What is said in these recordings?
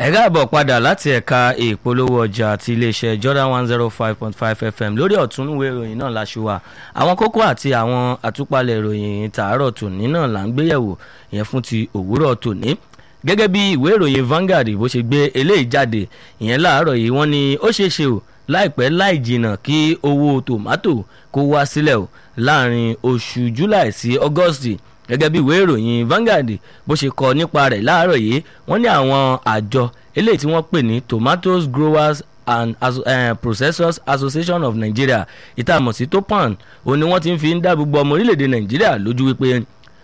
ẹ káàbọ̀ padà láti ẹ̀ka ìpolówó ọjà ti iléeṣẹ́ Jordan one zero five point five FM lórí ọ̀túnúwé ìròyìn náà láṣùwà àwọn kókó àti àwọn àtúpalẹ̀ ìròyìn tàárọ̀ tòní náà là ń gbéyẹ̀wò ìyẹn fún ti òwúrọ̀ tòní gẹ́gẹ́ bí ìwé ìròyìn Vanguard bó ṣe gbé eléyìí jáde ìyẹn láàárọ̀ yìí wọ́n ní ó ṣeé ṣe o láìpẹ́ láì jìnnà kí owó tòmátò kó wá sílẹ̀ o láàrin oṣù July sí August gẹ́gẹ́ bí ìwé ìròyìn Vanguard bó ṣe kọ nípa rẹ̀ láàárọ̀ yìí wọ́n ní àwọn àjọ eléyìí tí wọ́n pè ní Tomatoes Growers and uh, Processors Association of Nigeria ìtààmọ̀ sí TOPAN òun ni wọ́n ti ń fi ń dá gbogbo ọmọ orílẹ̀-èdè Nàìjíríà lójú wípé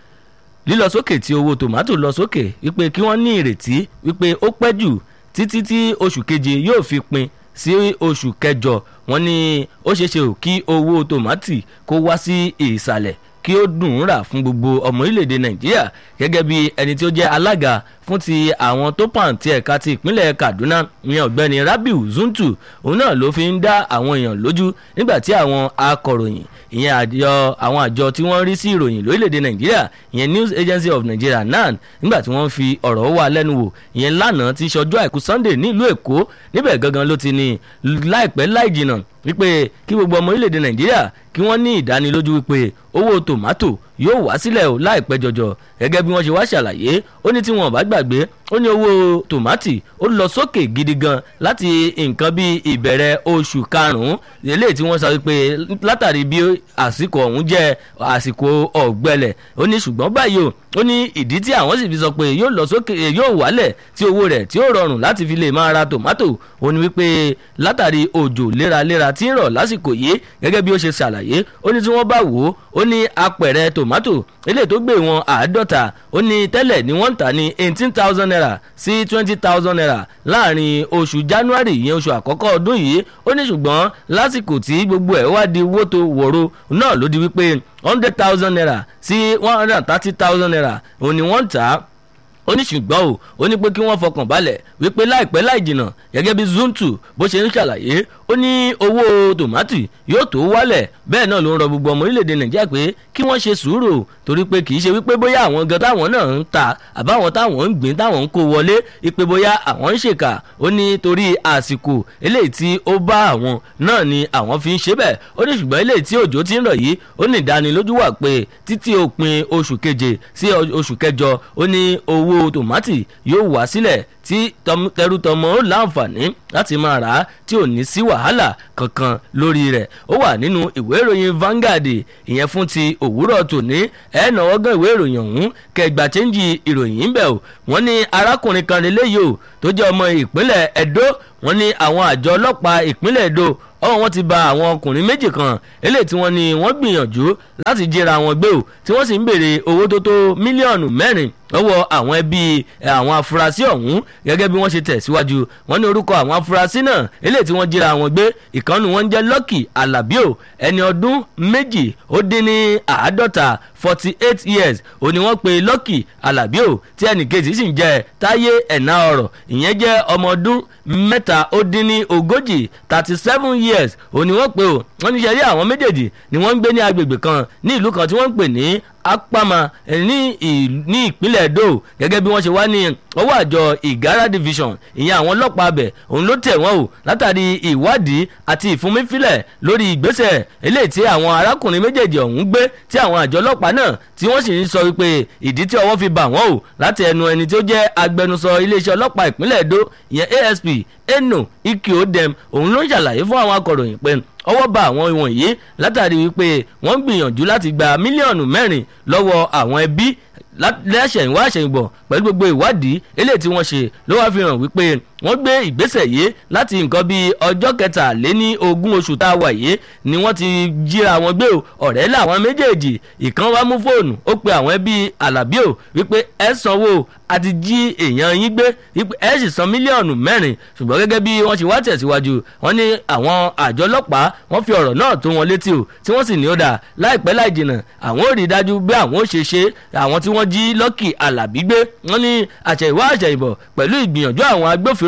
lílọ sókè tí owó tòmátò lọ sókè wípé kí wọ́n ní ìrètí wípé ó pẹ́ jù títí tí oṣù keje yóò fi pin sí oṣù kẹjọ wọ́n ní ó ṣeéṣe ò kí owó tòmátì kó wá sí ìsàlẹ̀ kí ó dùn ún rà fún gbogbo ọmọ orílẹ̀-èdè nàìjíríà gẹ́gẹ́ bí ẹni tí ó jẹ́ alága fún ti àwọn tó pàn ti ẹ̀ka ti ìpínlẹ̀ kaduna ní ọ̀gbẹ́ni rabiu zuntu òun náà ló fi ń dá àwọn èèyàn lójú nígbà tí àwọn akọ̀ròyìn ìyẹn àjọ àwọn àjọ tí wọ́n rí sí ìròyìn lórílẹ̀‐èdè nàìjíríà ìyẹn news agency of nigeria nan nígbà tí wọ́n fi ọ̀rọ̀ wà lẹ́nu wò ìyẹn lánàá ti ṣọjọ́ àìkú sunday nílùú èkó níbẹ̀ gangan ló ti ní láìpẹ́ láì jìnnà wípé kí gbogbo ọmọ orílẹ̀‐èdè nàìjíríà kí wọ́n ní ìdánilójú wípé owó tòmátò yóò wá sílẹ̀ o láìpẹ́ jọjọ gẹ́gẹ́ bí wọ́n ṣe wá ṣàlàyé ó ní tí wọn ò bá gbàgbé ó ní owó tòmátì ó lọ sókè gidi gan láti nǹkan bí ìbẹ̀rẹ̀ oṣù karùn-ún eléyìí tí wọ́n sọ pé látàrí bí àsìkò ọ̀hún jẹ́ àsìkò ọ̀gbẹlẹ̀ ó ní ṣùgbọ́n báyìí o ó ní ìdí tí àwọn sì fi sọ pé yóò lọ sókè yóò wálẹ̀ tí owó rẹ̀ tí ó rọrùn láti fi lè máa ra tòmátò ó ní wípé látàrí òjò léraléra tí ń rọ̀ lásìkò yìí gẹ́gẹ́ bí ó ṣe ṣàlàyé ó ní tí wọ́n bá wò ó ó ní apẹ̀rẹ̀ tòmátò eléyìí tó gbé wọn àádọ́ta ó ní tẹ́lẹ̀ ni wọ́n ń tà ní eighteen thousand naira sí twenty thousand naira láàrin oṣù january ìyẹn oṣù àkọ́kọ́ ọdún yìí ó ní ṣùgbọ́n lásìkò tí gbogbo ẹ̀ wá di wótò wòro náà ló di wípé hundred thousand naira sí one hundred and thirty thousand naira òun ni wọ́n ń tà á ó ní ṣùgbọ́n o ó ní pé kí wọ́n fọkàn balẹ̀ wípé láìpẹ́ láì jìnnà gẹ́gẹ́ bí zuntu bó ṣe ń ṣàlàyé ó ní owó tòmátì yóò tó wálẹ̀ bẹ́ẹ̀ náà ló ń rọ gbogbo ọmọ orílẹ̀-èdè nàìjíríà pé kí wọ́n ṣe sùúrù torí pé kì í ṣe wípé bóyá àwọn gan táwọn náà ń ta àbáwọn táwọn ń gbìn táwọn ń kó wọlé wípé bóyá àwọn ń ṣèkà ó ní torí àsìkò eléyìí tí ó bá àwọn náà ni àwọn fi ń ṣe bẹ́ẹ̀ ó ní ṣùgbọ́n eléyìí tí òjò ti ń rọ̀ yìí ó ní ìdánilójú wà pé títí òpin oṣù keje sí oṣù kẹjọ ó ní owó owó tòmátì yóò wá sílẹ̀ tí tẹrútọmọ ó láǹfààní láti máa rà á tí ò ní sí wàhálà kankan lórí rẹ̀ ó wà nínú ìwé ìròyìn Vanguard ìyẹn fún ti òwúrọ̀ tòní ẹ̀ náwó gan ìwé ìròyìn ọ̀hún kẹgbà chẹ́ńjì ìròyìn ń bẹ̀ o wọ́n ní arákùnrin kan lélẹ́yìí o tó jẹ́ ọmọ ìpínlẹ̀ Ẹdó wọ́n ní àwọn àjọ ọlọ́pàá ìpínlẹ̀ Ẹdó ọwọ́ wọn ti ba àwọn ọkùnrin méjì kan eléyìí tí wọ́n ní wọ́n gbìyànjú láti jíra wọn gbé o tí wọ́n sì ń béèrè owó tó tó mílíọ̀nù mẹ́rin lọ́wọ́ àwọn ẹbí àwọn afurasí ọ̀hún gẹ́gẹ́ bí wọ́n ṣe tẹ̀síwájú wọ́n ní orúkọ àwọn afurasí náà eléyìí tí wọ́n jíra wọn gbé ìkànnì wọn jẹ́ Lucky Alabio ẹni ọdún méjì ó dín ní àádọ́ta forty eight years ó ní wọ́n pe Lucky Alabio tí ẹnì kejì sì ń jẹ́ Táyé ẹ̀ná ọ̀rọ̀ ìyẹn jẹ́ ọmọ ọdún mẹ́ta ó dín ní ogójì thirty seven years ó ní wọ́n pe o wọ́n ní sẹ́rí àwọn méjèèjì ni wọ́n ń gbé ní agbègbè kan ní ìlú kan tí wọ́n ń pè ní apama ní ní ìpínlẹ̀ Edo gẹ́gẹ́ bí wọ́n ṣe wá ní ọwọ́ àjọ Ìgárá division ìyẹn àwọn ọlọ́pàá abẹ òun ló tẹ̀ wọ́n o látàrí ìwádìí àti ìfúnmífilẹ̀ lórí ìgbésẹ̀ eléyìí tí àwọn arákùnrin méjèèjì ọ̀hún gbé tí àwọn àjọ ọlọ́pàá náà tí wọ́n sì ń sọ wípé ìdí tí ọwọ́ fi bà wọ́n o láti ẹnu ẹni tí ó jẹ́ agbẹnusọ iléeṣẹ́ ọlọ́pàá ìpínlẹ̀ Edo ìyẹn ASP Eno Ike Odem òun ló ń ṣàlàyé fún àwọn akọ̀ròyìn pé ọwọ́ bá àwọn wọ̀nyí látàrí wípé wọ́n ń gbìyànjú láti gba mílíọ̀nù mẹ́rin lọ́wọ́ àwọn ẹbí lẹ́sẹ̀yìnwá àṣẹ̀yìnbọ̀ pẹ̀lú gbogbo ìwádìí eléyìí tí wọ́n ṣe ló wá fi hàn wípé wọ́n gbé ìgbésẹ̀ yìí láti nǹkan bíi ọjọ́ kẹtàléní ogún oṣù tá a wà yìí ni wọ́n ti jíra wọn gbé o ọ̀rẹ́ làwọn méjèèjì ìkan wá mú fóònù ó pe àwọn ẹbí Àlàbí o wípé ẹ sanwó àti jí èèyàn yín gbé wípé ẹ sì san mílíọ̀nù mẹ́rin ṣùgbọ́n gẹ́gẹ́ bí wọ́n ṣe wá tẹ̀síwájú wọ́n ní àwọn àjọ ọlọ́pàá wọ́n fi ọ̀rọ̀ náà tó wọn létí o tí wọ́n sì ní ó dà láìpẹ́ láì jìnnà àwọn ò rí dájú bí àwọn ò ṣe ṣe àwọn tí wọ́n jí Lucky Àlàbí gbé wọ́n ní àṣẹ̀yìnwá àṣẹ̀yìnbọ̀ pẹ̀lú ìgbìyànjú àwọn agbófinró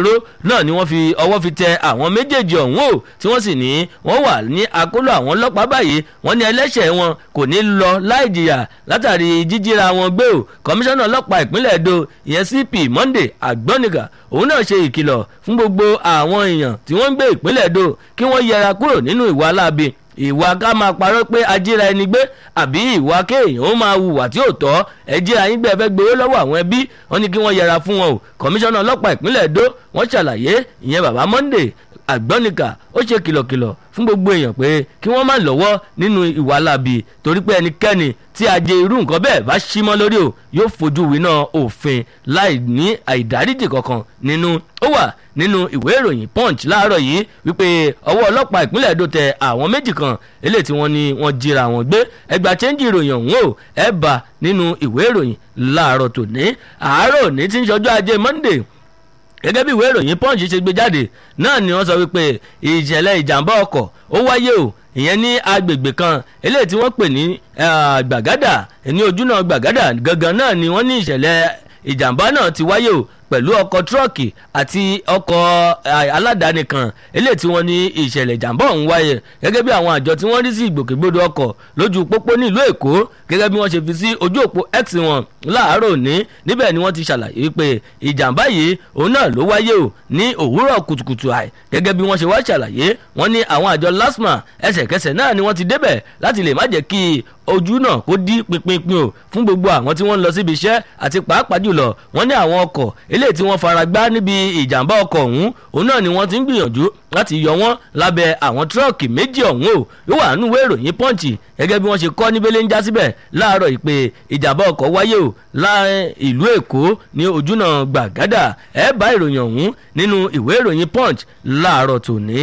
agbófinró náà ni wọ́n fi ọwọ́ fi tẹ àwọn méjèèjì ọ̀hún o tí wọ́n sì ní wọ́n wà ní akóló àwọn ọlọ́pàá báyìí wọ́n ní ẹlẹ́ṣẹ̀ wọn kò ní lọ láì jìyà látàrí jíjíra wọn gbé o kọmíṣánná ọlọ́pàá ìpínlẹ̀ Edo ìyẹn CP Monday Agbọ́nìkà òun náà ṣe ìkìlọ̀ fún gbogbo àwọn èèyàn tí wọ́n ń gbé ìpínlẹ̀ Edo kí wọ́n yẹra kúrò nínú ìwà aláàbí ìwà ká máa parọ́ pé ajíra ẹni gbé àbí ìwà kéèyàn ó máa hùwà tí ò tọ́ ẹjíra yín gbé ẹfẹ́ gbowó lọ́wọ́ àwọn ẹbí wọn ni kí wọ́n yẹra fún wọn o kọmíṣánná ọlọ́pàá ìpínlẹ̀ Edo wọ́n ṣàlàyé ìyẹn bàbá Monday àgbọ́nìkà ó ṣe kìlọ̀kìlọ̀ fún gbogbo èèyàn pé kí wọ́n má lọ́wọ́ nínú ìwà láabi torí pé ẹnikẹ́ni tí ajé irú nǹkan bẹ́ẹ̀ bá ṣí mọ́ lórí o yóò fojú winá òfin láì ní àìdáríjì kankan nínú ó wà nínú ìwé ìròyìn punch láàárọ̀ yìí wípé ọwọ́ ọlọ́pàá ìpínlẹ̀ Èdò tẹ àwọn méjì kan eléyìí tí wọ́n ní wọ́n jíra wọn gbé ẹgbà chẹ́ńjì ìròyìn ọ̀hún o ẹ bá nínú ìwé ìròyìn láàárọ̀ tòní àárọ̀ ní tí ń ṣọjọ́ ajé Monday gẹ́gẹ́ bí ìwé ìròyìn punch ṣe gbé jáde náà ni wọ́n sọ wípé ìṣẹ̀lẹ̀ ìjàmbá ọkọ̀ ó wáyé o ìyẹn ní agbègbè kan eléyìí tí wọ́n pè ní gbàgádà ní ojúnà gbàgádà gangan náà ni wọ́n ní ìṣẹ̀lẹ̀ ìjàmbá náà ti wáyé o pẹ̀lú ọkọ̀ tírọ̀kì àti ọkọ̀ aládàáni kan eléyìí tí wọ́n ní ìṣẹ̀lẹ̀ ìjàmbá ọ̀hún wáyé gẹ́gẹ́ bí àwọn àjọ tí wọ́n rí sí ìgbòkègbodò ọkọ̀ lójú pópó nílùú èkó gẹ́gẹ́ bí wọ́n ṣe fi sí ojú òpó x wọn láàárọ̀ òní níbẹ̀ ni wọ́n ti ṣàlàyé wípé ìjàmbá yìí òun náà ló wáyé o ní òwúrọ̀ kùtùkùtù àì gẹ́gẹ́ bí wọ́n ṣe wá ṣàlàyé wọ́n ní àwọn àjọ lasma ẹsẹ̀kẹsẹ̀ náà ni wọ́n ti débẹ̀ láti lè má jẹ́ kí ojú náà kó dí pinpin o fún gbogbo àwọn tí wọ́n ń lọ síbi iṣẹ́ àti pàápàá jùlọ wọ́n ní àwọn ọkọ̀ eléyìí tí wọ́n fara gbá níbi ìjàmbá ọkọ̀ ọ̀hún òun náà ni wọ́n ti ń gbìyànjú láti yọ wọ́n lábẹ́ àwọn tírọ̀kì méjì ọ̀hún o yóò wà nínú ìwé ìròyìn pọ́ǹchì gẹ́gẹ́ bí wọ́n ṣe kọ́ níbélé ń já síbẹ̀ láàárọ̀ ìpè ìjàmbá ọkọ̀ wáyé o láàrin ìlú èkó ní ojúnà gbàgádà ẹ bá ìròyìn ọ̀hún nínú ìwé ìròyìn punch láàárọ̀ tòní.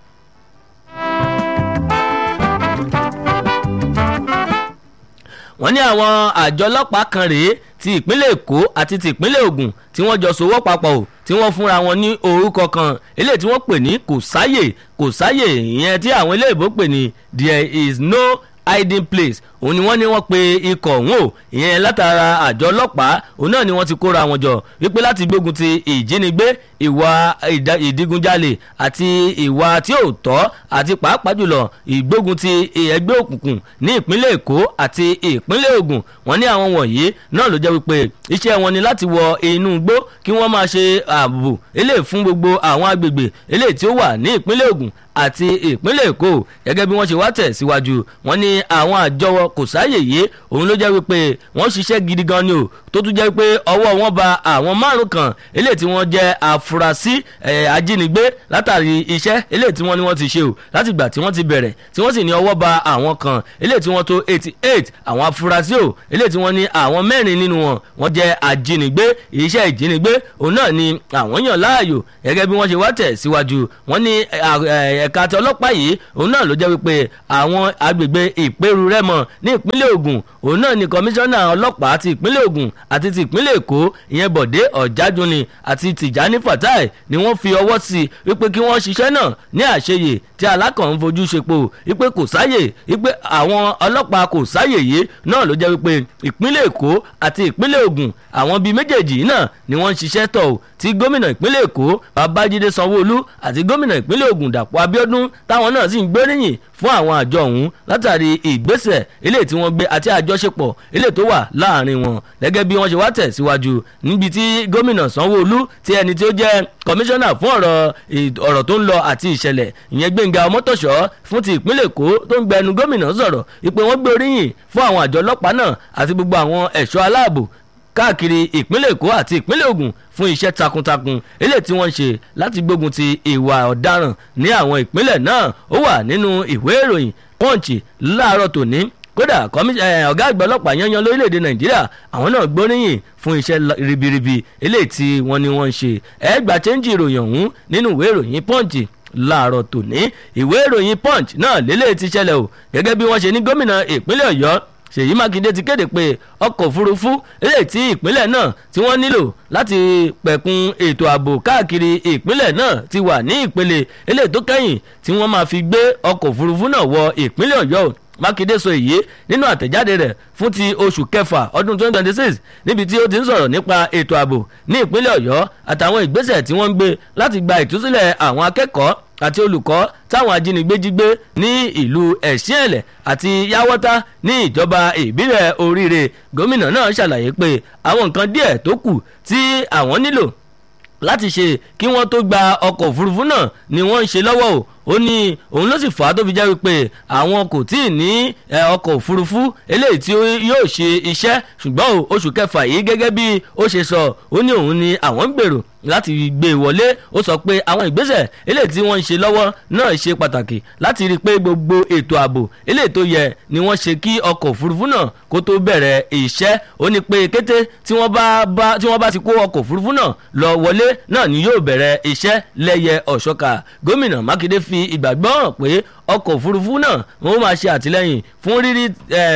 wọ́n ní àwọn àjọ ọlọ́pàá kan rèé ti ìpínlẹ̀ èkó àti ti ìpínlẹ̀ ògùn tí wọ́n jọ sowọ́ papọ̀ o tí wọ́n fúnra wọn ní orúkọ kan eléyìí tí wọ́n pè ní kò sáyè kò sáyè ìyẹn tí àwọn eléyìí pè ní there is no hiding place òun ni wọ́n ní wọ́n pe ikọ̀ ọ̀hún o ìyẹn látara àjọ ọlọ́pàá òun náà ni wọ́n ti kóra wọn jọ wípé láti gbógun ti ìjínigbé ìwà ìdigunjalè àti ìwà tí ò tọ́ àti pàápàá jùlọ ìgbógun ti ẹgbẹ́ òkùnkùn ní ìpínlẹ̀ èkó àti ìpínlẹ̀ ògùn wọ́n ní àwọn wọ̀nyí náà ló jẹ́ wípé iṣẹ́ wọn ni láti wọ inú igbó kí wọ́n máa ṣe ààbò eléyìí fún gbogbo àwọn agbègbè eléyìí tí ó wà ní ìpínlẹ̀ ògùn àti ìpínlẹ̀ èkó gẹ́gẹ́ bí wọ́n ṣe wá tẹ̀ síwájú wọ́n ní àwọn àjọ kò sáàyè yìí òun ló jẹ́ wípé wọ́n ṣiṣẹ́ gidi gan ni o tó tún jẹ́ pé ọwọ́ wọn ba àwọn márùn kan eléyìí tí wọ́n jẹ́ àfúrásì ajínigbé látàrí iṣẹ́ eléyìí tí wọ́n ní wọ́n ti ṣe o láti ìgbà tí wọ́n ti bẹ̀rẹ̀ tí wọ́n sì ní ọwọ́ ba àwọn kan eléyìí tí wọ́n tó eighty eight àwọn afurasí o eléyìí tí wọ́n ní àwọn mẹ́rin nínú wọn wọ́n jẹ́ ajínigbé iṣẹ́ ìjínigbé òun náà ni àwọn yàn láàyò gẹ́gẹ́ bí wọ́n ṣe wá tẹ̀ síwájú wọ́n ní ẹ̀ka tí ọlọ́pàá yìí òun náà ló jẹ́ wípé àwọn agbègbè ìpẹ́rù rẹ́mọ ní ìpínlẹ̀ Ògùn òun náà ni kọmíṣánná ọlọ́pàá ti ìpínlẹ̀ Ògùn àti ti ìpínlẹ̀ Èkó ìyẹn Bọ̀dé Ọ̀jájúni àti Tìjání Fatai ni wọ́n fi ọwọ́ sí i wípé kí wọ́n ṣiṣẹ́ náà ní àṣeyè tí alákàn ń fojú ṣepo wípé kò sáyè wípé àwọn ọlọ́pàá kò sáyè yìí náà ló jẹ́ wípé ìpínlẹ̀ Èkó àti ìpínlẹ̀ Ògùn àwọn bíi méjèèjì náà ni wọ́n ń ṣiṣẹ́ tọ̀ ò tí gómìnà ìpínlẹ̀ Èkó Babájídé Sanwó-Olú àti gómìnà ìpínlẹ̀ Ògùn Dàpọ̀ Abíọ́dún táwọn náà sì ń gbóríyìn fún àwọn àjọ ọ̀hún látàrí ìgbésẹ̀ eléyìí tí wọ́n gbé àti àjọṣepọ̀ eléyìí tó wà láàrin wọn gẹ́gẹ́ bí wọ́n ṣe wá tẹ̀síwájú níbi tí gómìnà Sanwó-Olú tí ẹni tí ó jẹ́ kọmíṣánná fún ọ̀rọ̀ ọ̀rọ̀ tó ń lọ àti ìṣẹ̀lẹ̀ ìyẹn Gbẹ́ngà Ọmọ́tòṣọ́ fún ti ìpínlẹ̀ Èkó tó ń gbẹnu gómìnà sọ̀rọ̀ ìpè wọ́n gbé oríyìn fún àwọn àjọ ọlọ́pàá náà àti gbogbo àwọn ẹ̀ṣọ́ aláàbò káàkiri ìpínlẹ̀ èkó àti ìpínlẹ̀ ògùn fún iṣẹ́ takuntakun eléyìí tí wọ́n ń ṣe láti gbógun ti ìwà ọ̀daràn ní àwọn ìpínlẹ̀ náà ó wà nínú ìwé ìròyìn pọ́ǹchì láàárọ̀ tòní kódà ọ̀gá àgbà ọlọ́pàá yanyan lórílẹ̀‐èdè nàìjíríà àwọn náà gbóríyìn fún iṣẹ́ ribiribi eléyìí tí wọ́n ní wọ́n ń ṣe ẹgbàá chẹ́ńjì ìròyìn ọ̀hún nínú ìwé ìròyìn pọ́ǹchì láàárọ̀ tòní ìwé ìròyìn punch náà lélẹ̀ ti ṣẹlẹ̀ o gẹ́gẹ́ bí wọ́n ṣe ní gómìnà ìpínlẹ̀ ọ̀yọ́ ṣèyí mákindé ti kéde pé ọkọ̀ òfurufú eléyìí tí ìpínlẹ̀ náà tí wọ́n nílò láti pẹ̀kun ètò ààbò káàkiri ìpínlẹ̀ náà ti wà ní ìpele eléyìí tó kẹ́yìn tí wọ́n máa fi gbé ọkọ̀ òfurufú náà wọ ìpínlẹ̀ ọ̀yọ́ mákindé sọ èyí nínú àtẹ̀jáde rẹ̀ fún ti oṣù kẹfà ọdún 2026 níbi tí ó ti ń sọ̀rọ̀ nípa ètò ààbò ní ìpínlẹ̀ ọ̀yọ́ àtàwọn ìgbésẹ̀ tí wọ́n ń gbé láti gba ìtúsílẹ̀ àwọn akẹ́kọ̀ọ́ àti olùkọ́ táwọn ajínigbé jí gbé ní ìlú ẹ̀sìnẹ̀lẹ̀ àti yáwọ́tá ní ìjọba ìbílẹ̀ oríire gómìnà náà ṣàlàyé pé àwọn nǹkan díẹ̀ tó kù tí àwọn nílò láti ṣe kí wọ́n tó gba ọkọ̀ òfurufú náà ni wọ́n ń ṣe lọ́wọ́ o ó ní òun ló sì fà á tó fi jẹ́ wípé àwọn kò tí ì ní ọkọ̀ òfurufú eléyìí tí yóò ṣe iṣẹ́ ṣùgbọ́n oṣù kẹfà yìí gẹ́gẹ́ bí ó ṣe sọ ó ní òun ni àwọn ń gbèrò láti gbé e wọlé ó sọ pé àwọn ìgbésẹ̀ eléyìí tí wọ́n ń ṣe lọ́wọ́ náà ṣe pàtàkì láti rí i pé gbogbo ètò ààbò eléyìí tó yẹ ni wọ́n ṣe kí ọkọ̀ òfurufú náà kó tó bẹ̀rẹ̀ iṣẹ́ ó ní pé kété tí wọ́n bá bá tí wọ́n bá ti kó ọkọ̀ òfurufú náà lọ wọlé náà ni yóò bẹ̀rẹ̀ iṣẹ́ lẹ́yẹ ọ̀ṣọ́ka gómìnà mákindé fi ìgbàgbọ́ hàn pé ọkọ̀ òfurufú náà wọ́n máa ṣe àtìlẹ́yìn fún rírí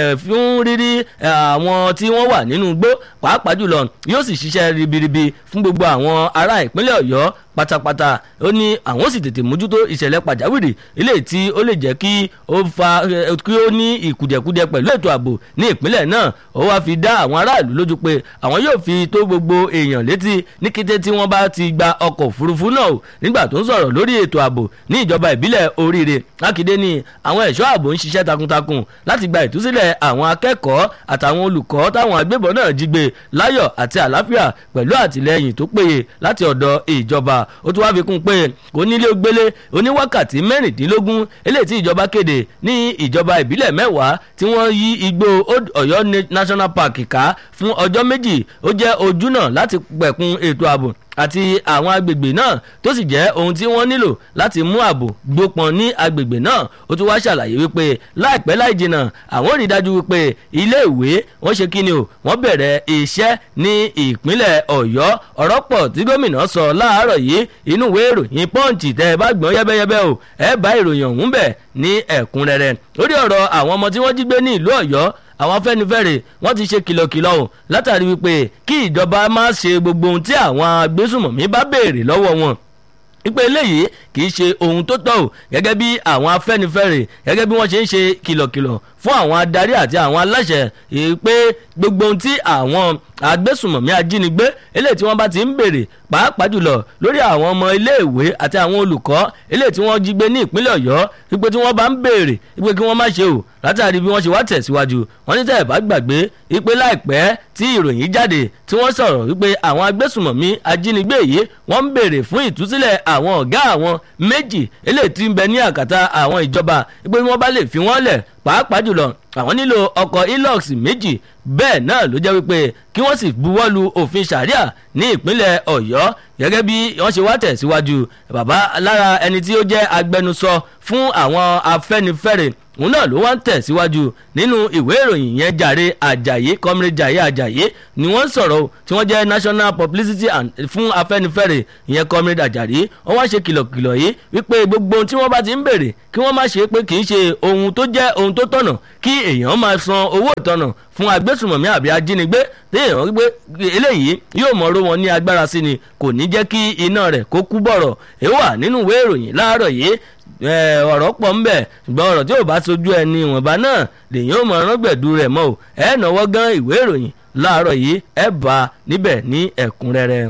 fún rírí àwọn tí wọ́n wà nínú igbó pàápàá jùlọ yóò sì ṣiṣẹ́ ribiribi fún gbogbo àwọn ará ìpínlẹ̀ ọ̀yọ́ pátápátá ó ní àwọn sì tètè mójútó ìṣẹ̀lẹ̀ pàjáwìrì ilé tí ó lè jẹ́ kí ó fa kí ó ní ìkùdẹ̀kudẹ pẹ̀lú ètò ààbò ní ìpínlẹ̀ náà ó wáá fi dá àwọn aráàlú lójú pé àwọn yóò fi tó gbogbo èèyàn létí ní kété tí wọ́n bá ti gba ọkọ̀ òfurufú náà nígbà tó ń sọ̀rọ̀ lórí ètò ààbò ní ìjọba ìbílẹ̀ oríire mákindé ní àwọn ẹ̀ṣọ́ ààbò ń ṣiṣẹ́ takuntakun láti gba ìtúsílẹ̀ àwọn akẹ́kọ̀ọ́ àtàwọn olùkọ́ táwọn agbébọn náà jí gbé láyọ̀ àti àlàáfíà pẹ̀lú àtìlẹ́yìn tó péye láti ọ̀dọ̀ ìjọba ó tún wá fi kún pé onílé gbélé oníwákàtí mẹ́rìndínlógún eléyìí tí ìjọba kéde ní ìjọba ìbílẹ̀ mẹ́wàá tí wọ́n yí igbó ọ̀yọ́ national park ká fún ọjọ́ méjì ó jẹ́ ojúnà láti pẹ̀kun ètò ààbò àti àwọn agbègbè náà tó sì jẹ́ ohun tí wọ́n nílò láti mú ààbò gbópọn ní agbègbè náà ó tún wá ṣàlàyé wípé láìpẹ́ láì jìnnà àwọn rí dájú wípé ilé ìwé wọ́n ṣe kí ni o wọ́n bẹ̀rẹ̀ iṣẹ́ ní ìpínlẹ̀ ọ̀yọ́ ọ̀rọ̀ pọ̀ tí gómìnà sọ láàárọ̀ yìí inú ìwé ìròyìn pọ́ǹchì tẹ́ ẹ bá gbọ́n yẹ́bẹ́yẹ́bẹ́ o ẹ bá ìròyìn ọ̀hún bẹ̀ ní ẹ̀kúnrẹ́rẹ́ lórí ọ̀rọ̀ àwọn ọmọ tí wọ́n jí gbé ní ìlú ọ̀yọ́ àwọn afẹ́nifẹ́re wọ́n ti ṣe kìlọ̀kìlọ̀ o látàrí wípé kí ìjọba má ṣe gbogbo ohun tí àwọn agbésùmọ̀mí bá béèrè lọ́wọ́ wọn ipe eléyìí kì í ṣe ohun tó tọ́ o gẹ́gẹ́ bí àwọn afẹ́nifẹ́re gẹ́gẹ́ bí wọ́n ṣe ń ṣe kìlọ̀kìlọ̀ fún àwọn adarí àti àwọn aláṣẹ pé gbogbo ohun tí àwọn agbésùmọ̀mí ajínigbé eléyìí tí wọ́n bá ti ń béèrè pàápàá jùlọ lórí àwọn ọmọ iléèwé àti àwọn olùkọ́ eléyìí tí wọ́n jí gbé ní ìpínlẹ̀ ọ̀yọ́ wípé tí wọ́n bá ń béèrè wípé kí wọ́n má ṣe o látàrí bí wọ́n ṣe wá tẹ̀síwájú wọ́n ní tẹ́ ẹ̀ bá gbàgbé wípé láìpẹ́ tí ìròyìn jáde tí wọ́n sọ̀rọ̀ wípé àwọn agbésùmọ̀mí ajínigbé yìí wọ́n ń béèrè fún ìtúsílẹ̀ àwọn ọ̀gá àwọn méjì eléyìí tí ń bẹ ní àkàtà àwọn ìjọba wípé wọ́n bá lè fi wọ́n lẹ̀ pàápàá jùlọ àwọn nílò ọkọ̀ ilox méjì bẹ́ẹ̀ náà ló jẹ́ wípé kí wọ́n sì buwọ́lu òfin sharia ní ìpínlẹ̀ ọ̀yọ́ gẹ́gẹ́ bí wọ́n ṣe wá tẹ̀síwájú bàbá lára ẹni tí ó jẹ́ agbẹnusọ fún àwọn afẹ́nifẹ́re òun náà ló wá ń tẹ̀síwájú nínú ìwé ìròyìn yẹn jàre àjàyé comrade jàyé àjàyé ni wọ́n ń sọ̀rọ̀ tí wọ́n jẹ́ national publicity and fún afẹ́nifẹ́re ìyẹn comrade àjàrí wọ́n wá ṣe kìlọ̀kìlọ̀ yìí wípé gbogbo ohun tí wọ́n bá ti ń béèrè kí wọ́n má ṣe pé kì í ṣe ohun tó jẹ́ ohun tó tọ̀nà kí èèyàn máa san owó ìtọ̀nà fún agbésùmọ̀mí àbí ajínigbé téèyàn gbé eléyìí yóò mọ̀ọ́rọ́ wọn ní agbára sí ni kò ní jẹ́ kí iná rẹ̀ kó kú bọ̀rọ̀ èyí wà nínú ìwé ìròyìn láàárọ̀ yìí ọ̀rọ̀ pọ̀ ń bẹ̀ ṣùgbọ́n ọ̀rọ̀ tí ò bá sojú ẹni ìwọ̀nba náà lèyìn ò mọ̀ rángbẹ̀dù rẹ̀ mọ́ o ẹ̀ náwó gan ìwé ìròyìn láàárọ̀ yìí ẹ̀ bá níbẹ̀ ní ẹ̀kúnrẹ́rẹ́.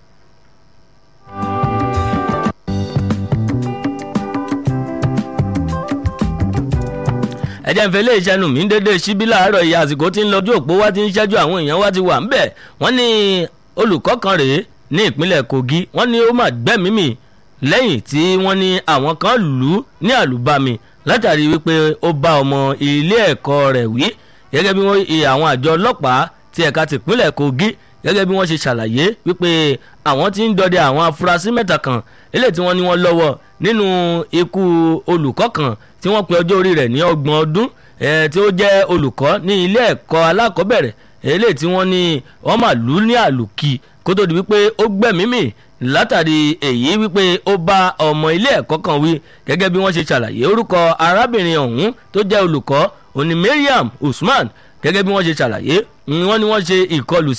ẹjẹ ń fẹ́ lé iṣẹ́ nu mi ń dédé síbí láàárọ̀ yìí àsìkò tí ń lọ́jú òpó wá ti ń ṣẹ́jú àwọn èèyàn wá ti wà ń bẹ̀ wọ́n ní olùkọ́ kan rèé ní ìpínlẹ̀ kogi wọ́n ní ó mà gbẹ́mìí mì lẹ́yìn tí wọ́n ní àwọn kan lù ú ní àlùbami látàrí wípé ó bá ọmọ ilé ẹ̀kọ́ rẹ̀ wí gẹ́gẹ́ bí wọ́n àwọn àjọ ọlọ́pàá ti ẹ̀ka tìpínlẹ̀ kogi gẹ́gẹ́ bí wọ́n ṣe ṣàlàyé wípé àwọn tí ń dọdẹ àwọn afurasí mẹ́ta kan eléyìí tí wọ́n ní wọ́n lọ́wọ́ nínú ikú olùkọ́ kan tí wọ́n pe ọjọ́ orí rẹ̀ ní ọgbọ̀n ọdún tí ó jẹ́ olùkọ́ ní ilé ẹ̀kọ́ alákọ̀ọ́bẹ̀rẹ̀ eléyìí tí wọ́n ní wọ́n mà lù ú ní àlùkì kó tó di wípé ó gbẹ̀mímì látàrí èyí wípé ó bá ọmọ ilé ẹ̀kọ́ kan wí gẹ́gẹ́ bí wọ́n ṣe ṣàlàyé orúkọ arábìnrin ọ̀hún tó jẹ́ olùkọ́ òní mariam usman gẹ́gẹ́ bí wọ́n ṣe ṣàlàyé wọ́n ní wọ́n ṣe ìkọlù sí o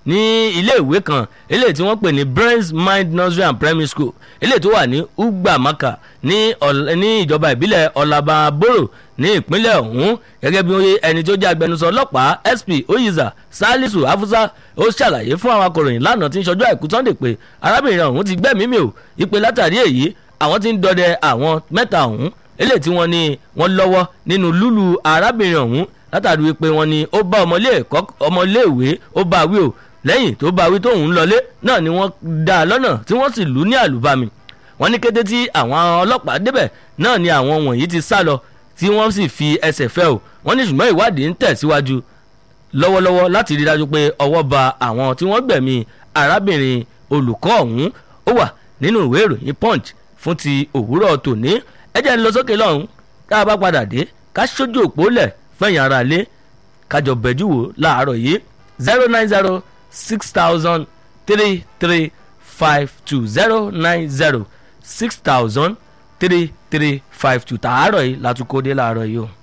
ní iléèwé kan eléyìí tí wọ́n pè ní brains mind nursery and primary school eléyìí tó wà ní ugbamaka ní ìjọba ìbílẹ̀ ọ̀làbàbòrò ní ìpínlẹ̀ ọ̀hún gẹ́gẹ́ bí ẹni tó jẹ́ agbẹnusọ ọlọ́pàá sp oyiza salisu afusa ó ṣàlàyé fún àwọn akọ̀ròyìn lánàá tí ń ṣọjọ́ àìkú sunday pé arábìnrin ọ̀hún ti gbẹ́mìí mì o ìpè látàrí èyí àwọn tí ń dọdẹ àwọn mẹ́ta ọ̀hún eléyìí tí wọ́n ní wọ́n lọ́wọ́ nínú lúlù arábìnrin ọ̀hún látàrí wípé wọ́n ní ó bá ọmọléèwé ó bá wí o lẹ́yìn tó bá wí tóun lọlé náà ni wọ́n dá a lọ́nà tí wọ́n sì lù ú ní àlùbami wọ́n ní kété tí àwọn ọlọ́pàá débẹ̀ náà ni àwọn wọ̀nyí ti sá lọ tí wọ́n sì fi ẹsẹ̀ fẹ́ o wọ́n ní ṣùgbọ́n ìwádìí ń tẹ̀síwájú lọ́wọ́lọ́wọ́ láti rí dájú pé ọwọ́ ba àwọn tí wọ́n gbẹ̀mí arábìnrin olùkọ́ ọ̀hún ó wà nínú ìwé ìròyìn punch fún ti òwúrọ̀ tòní ẹ jẹ́ ń lọ sókè lọ́hùn tá a bá padà dé ká ṣojú òpó lẹ̀ fẹ̀yìn ara lé kájọ bẹ̀jú wò láàárọ̀ yìí zero nine zero six thousand three three five two zero nine zero six thousand three three five two tààrọ̀ yìí látúkọ́ dé láàárọ̀ yìí o.